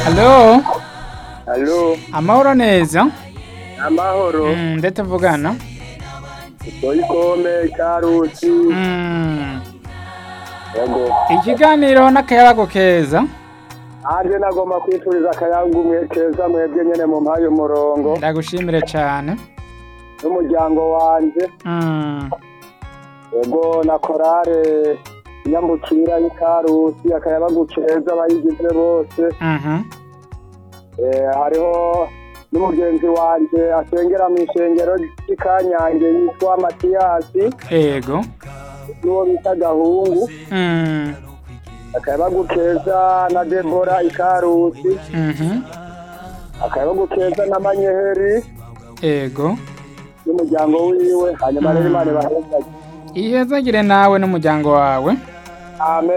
Halo, Halo, amahoro neza amahoro. Mm, nde tuvugana Doyikome Karusi. Mm, Yego. ikiganiro n'akayabago keza Anje nagomba kwifuriza akayangu mwe keza mwebwe nyene mu mpaye umurongo ndagushimire cyane n'umuryango wanje. Mm, Yego na korale Nyambukira y'Ikarusi akayabagu keza abayigize bose. mhm, Eh, hariho n'umugenzi wanje asengera mu ishengero ry'ikanyange yitwa Matiyasi ego n'uwo bita Gahungu. Mm, akayabagu keza na Debora Ikarusi. mhm, akayabagu keza na Manyeheri ego n'umuryango wiwe hanyuma rero imana ibahezagire ihezagire nawe n'umuryango wawe amen